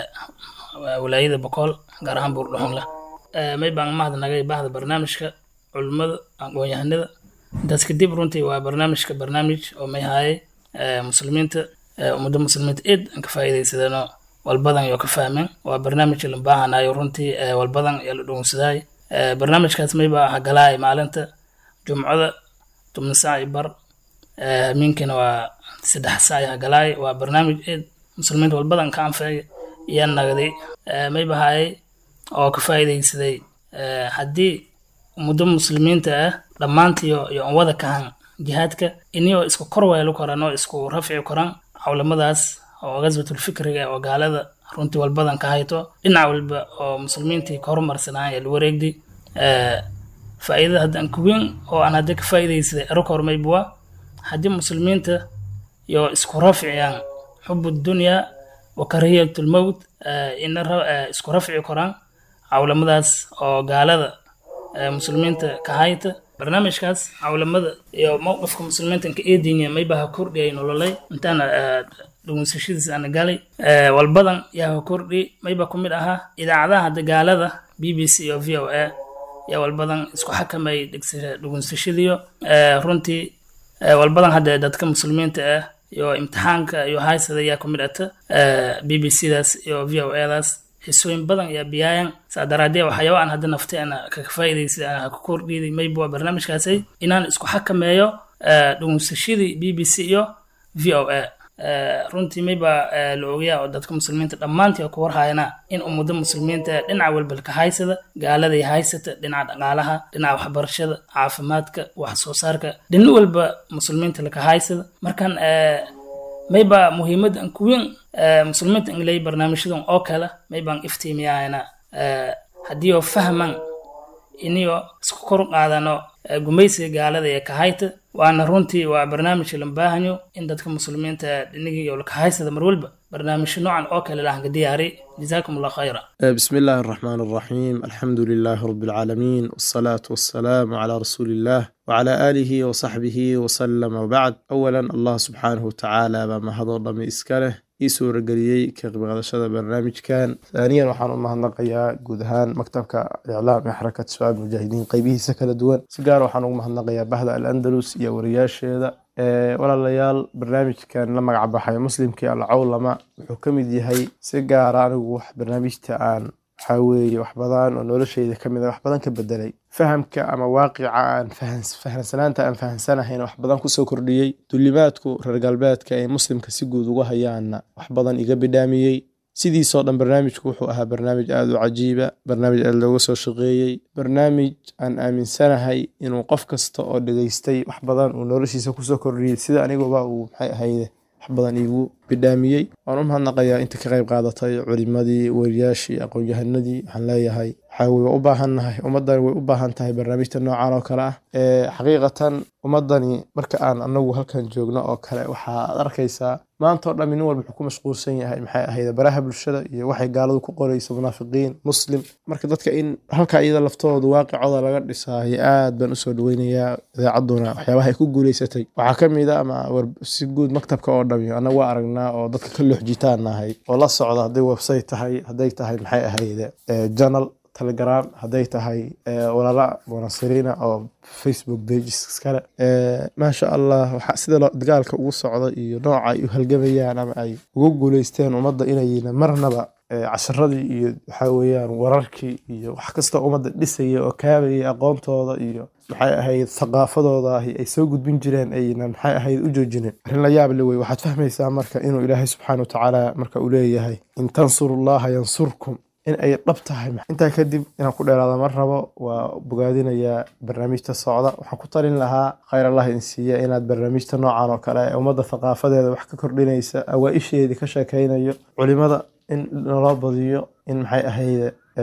[SPEAKER 5] walaayada boqol gaar ahaan buurdhuxunla may baan mahadnagay bahda barnaamijka culimmada aqoon-yahanada intaas kadib runtii waa barnaamijka barnaamij oo may haayay muslimiinta ummadda muslimiinta eed aan ka faa'iidaysadeenoo walbadan yoo ka fahmeen waa barnaamij la baahanayo runtii walbadan yaa la dhownsadaay barnaamijkaas mayba hagalaay maalinta jumcada tobna saac bar habeenkiina waa saddex saac hagalaay waa barnaamij eed muslimiinta walbadan ka anfacay iyaa nagday mayba haayay oo ka faa'iidaysaday haddii ummadda muslimiinta ah dhammaantiyo iyo on wada kahan jihaadka iniyoo isku kor weelo koran oo isku rafci koran cawlamadaas oo gaswatulfikriga oo gaalada runtii walbadan ka hayto dhinac walba oo muslimiintii ka horumarsanaan ee la wareegday faa'iidada hadda aan kuweyn oo aan hadda ka faa'iidaysaday eraka hormaybuwa haddii muslimiinta iyo isku rafciyaan xubu dunyaa wa karahiyatulmowt ina isku rafci koraan cawlamadaas oo gaalada muslimiinta ka hayta barnaamijkaas cawlamada iyo mowqifka muslimiinta ka eedinya maybaha kordhiyay nololay intaan dhugunsashadiis ana galay walbadan yaa ka kordhi mayba ku mid ahaa idaacadaha dagaalada b b c iyo v o a yaa walbadan isku xakamay dhugunsashadiyo runtii walbadan hadda dadka muslimiinta ah iyo imtixaanka iyo haysada yaa ku mid ata b b c daas iyo v o a daas xisooyin badan ayaa biyaayan saa daraadee waxyaaba aan hadda naftay ana kaga faa'iidaysa ana ka kordhiiday mayba waa barnaamijkaasay inaan isku xakameeyo dhugunsashadii b b c iyo v o a runtii mayba la ogayaa oo dadka muslimiinta dhammaantii oo ku warhayana in ummada muslimiinta dhinaca walba ka haysada gaaladay haysata dhinaca dhaqaalaha dhinaca waxbarashada caafimaadka wax soo saarka dhina walba muslimiinta laka haysada markan mayba muhiimadan kuweyn muslimiinta ingley barnaamijyadan oo kale maybaan iftiimiyahayna haddii oo fahman iniyo isku kor qaadano gumaysiga gaalada ee kahayta waana runtii waa barnaamij la baahanyo in dadka muslimiinta dhinigii iyo lakahaysada mar walba barnaamijyo noocan oo kale lahanka diyaari جزاكم الله خيرا
[SPEAKER 6] بسم الله الرحمن الرحيم الحمد لله رب العالمين والصلاة والسلام على رسول الله وعلى آله وصحبه وسلم وبعد أولا الله سبحانه وتعالى بما هذا ضمي إسكاله ii suurageliyey ka qaybqaadashada barnaamijkan haaniyan waxaan u mahadnaqayaa guud ahaan maktabka iclaam ee xarakat shabaab mujaahidiin qeybihiisa kala duwan si gaar waxaan ugu mahadnaqayaa bahda al andalus iyo wariyaasheeda walaalayaal barnaamijkan la magac baxay muslimkii alcawlama wuxuu ka mid yahay si gaara anigu wax barnaamijta aan waxaa weeye wax badan oo nolosheyda ka mid a wax badan ka bedelay fahamka ama waaqica aan fahansanaanta aan fahansanahayn wax badan kusoo kordhiyey dulimaadku reer galbeedka ee muslimka si guud uga hayaanna wax badan iga bidhaamiyey sidiisoo dhan barnaamijku wuxuu ahaa barnaamij aada u cajiiba barnaamij aada looga soo shaqeeyey barnaamij aan aaminsanahay inuu qof kasta oo dhegeystay wax badan uu noloshiisa kusoo kordhiyey sida aniguba uu maxay ahayde wax badan iigu bidhaamiyey waan u mahadnaqayaa inta ka qayb qaadatay culimadii wariyaashii aqoon-yahanadii waxaan leeyahay waxaa way u baahannahay ummaddani way u baahan tahay barnaamijta noocan oo kale ah xaqiiqatan ummaddani marka aan anagu halkan joogno oo kale waxaad arkaysaa maanta oo dhammi nin walba wuxuu ku mashquulsan yahay maxay ahayd baraha bulshada iyo waxay gaaladu ku qorayso munaafiqiin muslim marka dadka in halka iyada laftooda waaqicooda laga dhisaayo aad baan usoo dhaweynayaa idaacaduna waxyaabaha ay ku guuleysatay waxaa ka mid a ama si guud maktabka oo dhami annaga waa aragnaa oo dadka ka looxjitaan nahay oo la socda hadday website tahay hadday tahay maxay ahayde journal telegram hadday tahay walaala munasiriina oo facebook pages iskale maasha allah waxaa sida dagaalka ugu socda iyo nooca ay u halgamayaan ama ay ugu guuleysteen ummadda inayna marnaba casharadii iyo waxaa weeyaan wararkii iyo wax kastoo ummadda dhisaya oo kaabaya aqoontooda iyo maxay ahayd thaqaafadooda ahi ay soo gudbin jireen ayna maxay ahayd u joojineen arrin la yaab le wey waxaad fahmaysaa marka inuu ilaahay subxaana watacaala marka uu leeyahay in tansurullaha yansurkum in ay dhab tahay intaa kadib inaan ku dheeraada mar rabo waa bogaadinayaa barnaamijta socda waxaan ku talin lahaa khayr allah in siiya inaad barnaamijta noocan oo kale ee ummadda thaqaafadeeda wax ka kordhinaysa awaa-isheedii ka sheekaynayo culimada in naloo badiyo in maxay ahayde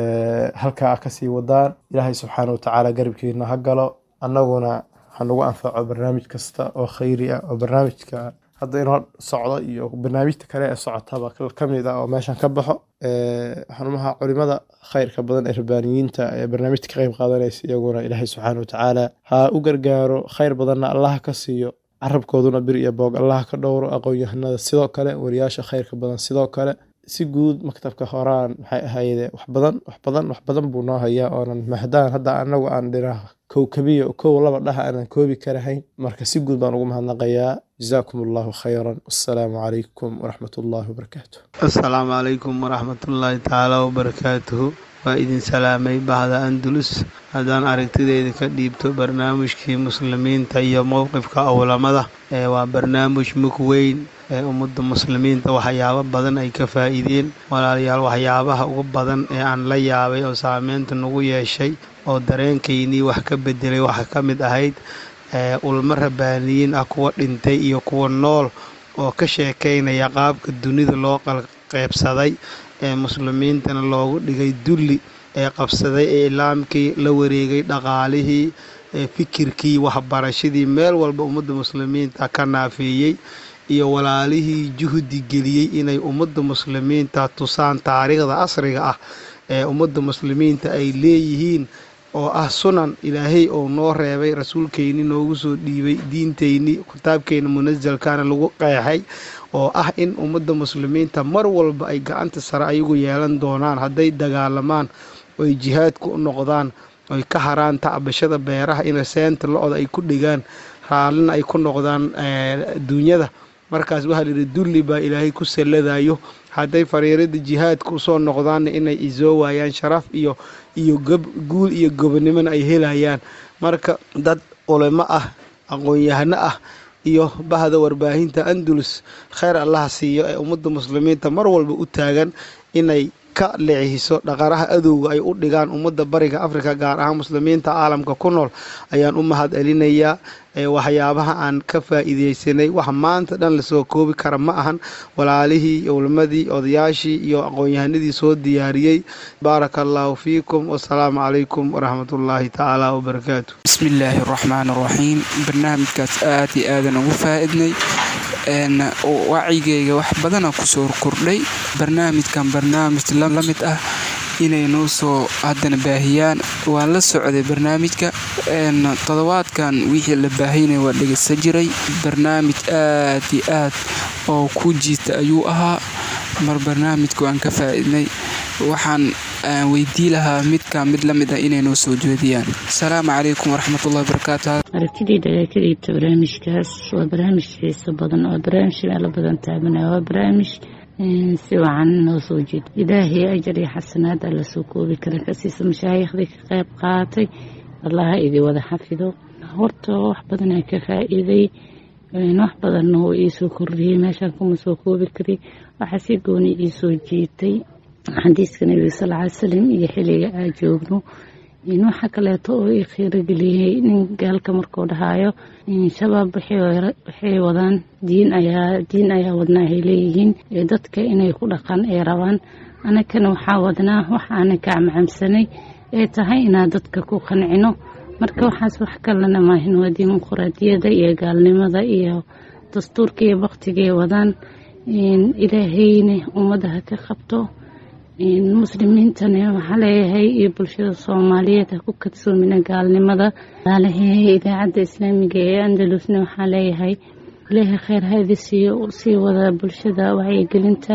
[SPEAKER 6] halkaa kasii wadaan ilaahay subxaana watacaala garabkiina ha galo annaguna hanugu anfaco barnaamij kasta oo khayri ah oo barnaamijka hadda inoo socdo iyo barnaamijta kale ee socotaba ka mid ah oo meeshan ka baxo xanumaha culimada khayrka badan ee rabbaaniyiinta ee barnaamijta ka qayb qaadanaysa iyaguna ilaahay subxaana watacaala ha u gargaaro khayr badanna allaha ka siiyo carabkooduna bir iyo boog allaha ka dhowro aqoon-yahanada sidoo kale wariyaasha khayrka badan sidoo kale si guud maktabka horaan maxay ahayde wax badan wax badan wax badan buu noo hayaa oonan mahdaan hadda anagu aan dhina kowkabiya kow laba dhaha aanan koobi karahayn marka si guud baan ugu mahadnaqayaa jazaakum allahu khayran wassalaamu calaykum waraxmat ullahi wabarakaatu
[SPEAKER 7] assalaamu calaykum waraxmatullaahi tacaala wabarakaatuhu waa idin salaamay bahda andalus haddaan aragtideyda ka dhiibto barnaamijkii muslimiinta iyo mowqifka owlamada ee waa barnaamij mug weyn ee ummadda muslimiinta waxyaabo badan ay ka faa'iideen walaalayaal waxyaabaha ugu badan ee aan la yaabay oo saameynta nagu yeeshay oo dareenkaynii wax ka bedelay waxaa ka mid ahayd ulmo rabbaaniyiin ah kuwa dhintay iyo kuwa nool oo ka sheekaynaya qaabka dunida loo qalqeybsaday ee muslimiintana loogu dhigay dulli ee qabsaday ee ilaamkii la wareegay dhaqaalihii ee fikirkii waxbarashadii meel walba ummadda muslimiinta ka naafeeyey iyo walaalihii juhdi geliyey inay ummadda muslimiinta tusaan taariikhda asriga ah ee ummadda muslimiinta ay leeyihiin oo ah sunan ilaahay oo noo reebay rasuulkeyni noogu soo dhiibay diinteyni kitaabkeena munasalkana lagu qeexay oo ah in ummadda muslimiinta mar walba ay gacanta sare ayagu yeelan doonaan hadday dagaalamaan oy jihaadku u noqdaan oy ka haraan tacbashada beeraha in seenta lo-da ay ku dhigaan raallina ay ku noqdaan adduunyada markaas waxaa layidhi dulli baa ilaahay ku salladayo hadday fariirada jihaadka usoo noqdaanna inay isoo waayaan sharaf iyo iyo guul iyo gobonimona ay helayaan marka dad culimo ah aqoon-yahano ah iyo bahda warbaahinta andalus kheyr allaha siiyo ee ummadda muslimiinta mar walba u taagan inay ka leexiso dhaqaraha adowga ay u dhigaan ummadda bariga afrika gaar ahaan muslimiinta caalamka ku nool ayaan u mahad celinayaa waxyaabaha aan ka faa'iideysanay wax maanta dhan lasoo koobi kara ma ahan walaalihii culimadii odayaashii iyo aqoon-yahanadii soo diyaariyey baaraka allaahu fiikum wasalaamu calaykum waraxmatullaahi tacaala wabarakaatu
[SPEAKER 8] bismi illaahi araxmaan araxiim barnaamijkaas aad iyo aadan ugu faa-idnay wacigeyga wax badana kusoo kordhay barnaamijkan barnaamij la mid ah inay noo soo haddana baahiyaan waan la socday barnaamijka toddobaadkan wixii la baahaynaya waa dhegeysan jiray barnaamij aad iyo aad oo ku jiita ayuu ahaa mar barnaamijka waan ka faa-idnay waxaan weydii lahaa midka mid la mid ah inay noo soo jeediyaan asalaamu calaykum waraxmatullahi wabarakaatu
[SPEAKER 9] aragtidayda ayaa ka dhiibta barnaamijkaas waa barnaamij xiiso badan waa barnaamij meelo badan taabanaya waa barnaamij si wacan noo soo jeeda ilaahay ajar iyo xasanaad alla soo koobi kara kasiisa mashaayiikhdii ka qayb qaatay allaha idii wada xafido horta wax badanaa ka faa-iiday wax badanna wuu iisoo kordhiyey meeshaan kuma soo koobi kari waxaa si gooni iisoo jiitay xadiiska nebiga sal ly salam iyo xilliga aa joogno waxa kaleeto oo ii khiirogeliyey nin gaalka markuu dhahaayo shabaab waxay wadaan diin ayaa diin ayaa wadnaa ay leeyihiin dadka inay ku dhaqan ay rabaan anakana waxaa wadnaa wax aanan ka camcamsanay ee tahay inaan dadka ku qancino marka waxaas wax kalena maahin waa dimuquraadiyada iyo gaalnimada iyo dastuurka iyo baktigay wadaan ilaahayna ummadaha ka qabto muslimiintana waxaa leeyahay iyo bulshada soomaaliyeed ha ku kadsoomina gaalnimada alahe idaacadda islaamiga ee andalusna waxaa leeyahay ilaahay kheyr haadi siiyo usii wada bulshada wacyigelinta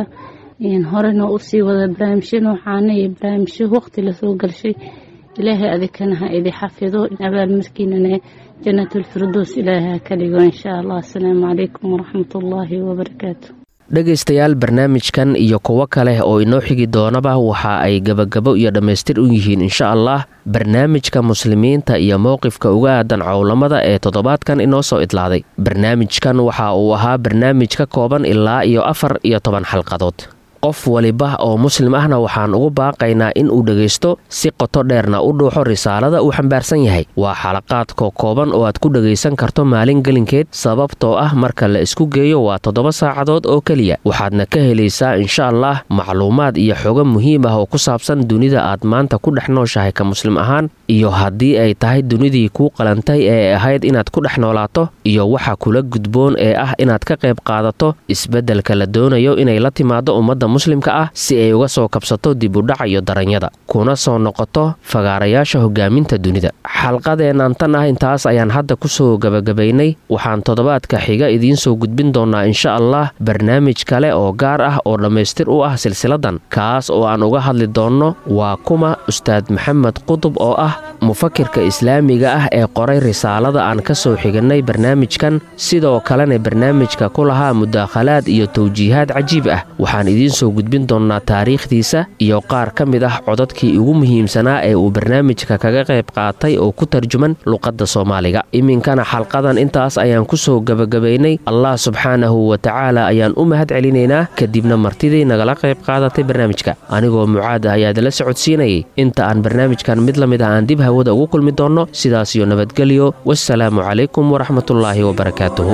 [SPEAKER 9] horena usii wada barnaamijyo noocaana iyo barnaamijyo waqti lasoo galshay ilaahay adikana ha idi xafido abaalmarkiinana janatulfirdows ilaahay ha ka dhigo insha allah asalaamu calaykum waraxmatullaahi wabarakaatu
[SPEAKER 2] dhegaystayaal barnaamijkan iyo kuwo kale oo inoo xigi doonaba waxa ay gebagabo iyo dhammaystir u yihiin insha allah barnaamijka muslimiinta iyo mowqifka uga aadan cowlamada ee toddobaadkan inoo soo idlaaday barnaamijkan waxa uu ahaa barnaamij ka kooban ilaa iyo afar iyo toban xalqadood qof waliba oo muslim ahna waxaan ugu baaqaynaa in uu dhegaysto si qoto dheerna u dhuuxo risaalada uu xambaarsan yahay waa xalaqaadka kooban oo aad ku dhegaysan karto maalin gelinkeed sababtoo ah marka la isku geeyo waa toddoba saacadood oo keliya waxaadna ka helaysaa insha allah macluumaad iyo xogo muhiim ah oo ku saabsan dunida aad maanta ku dhex nooshahay ka muslim ahaan iyo haddii ay tahay dunidii kuu qalantay ee ahayd inaad ku dhex noolaato iyo waxa kula gudboon ee ah inaad ka qayb qaadato isbeddelka la doonayo inay la timaado ummadda muslimka ah si ay uga soo kabsato dibudhac iyo daranyada kuna soo noqoto fagaarayaasha hogaaminta dunida xalqadeennan tan ah intaas ayaan hadda kusoo gebagabaynay waxaan toddobaadka xiga idiin soo gudbin doonaa insha allah barnaamij kale oo gaar ah oo dhammaystir u ah silsiladan kaas oo aan uga hadli doonno waa kuma ustaad maxamed qudub oo ah mufakirka islaamiga ah ee qoray risaalada aan ka soo xigannay barnaamijkan sidoo kalena barnaamijka ku lahaa mudaakhalaad iyo tawjiihaad cajiib ah waxaan idiin soo gudbin doonnaa taariikhdiisa iyo qaar ka mid ah codadkii ugu muhiimsanaa ee uu barnaamijka kaga qayb qaatay oo ku tarjuman luqadda soomaaliga iminkana xalqadan intaas ayaan ku soo gebagabaynay allah subxaanahu wa tacaala ayaan u mahad celinaynaa kadibna martidii nagala qayb qaadatay barnaamijka anigoo mucaad ah ayaad la socodsiinayay inta aan barnaamijkan mid la mid ah aan dib hawada ugu kulmi doonno sidaasiyo nabadgelyo wasalaamu calaykum waraxmatullaahi wabarakaatuhu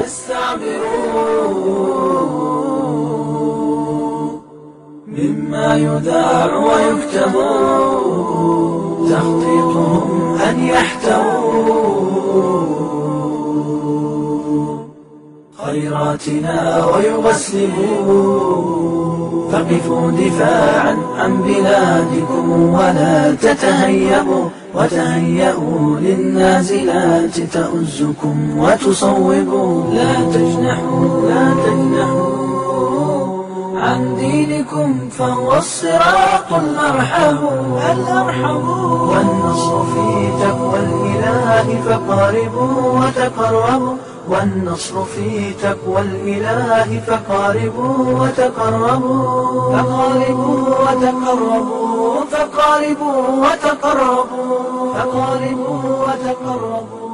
[SPEAKER 1] مما يذاع ويكتب تخطيطهم أن يحتووا خيراتنا ويغسلوا فقفوا دفاعا عن بلادكم ولا تتهيبوا وتهيئوا للنازلات تؤزكم وتصوبوا لا تجنحوا لا تجنحوا عن دينكم فهو الصراط الأرحم الأرحم والنصر في تقوى الإله فقاربوا وتقربوا والنصر في تقوى الإله فقاربوا وتقربوا فقاربوا وتقربوا فقاربوا وتقربوا فقاربوا وتقربوا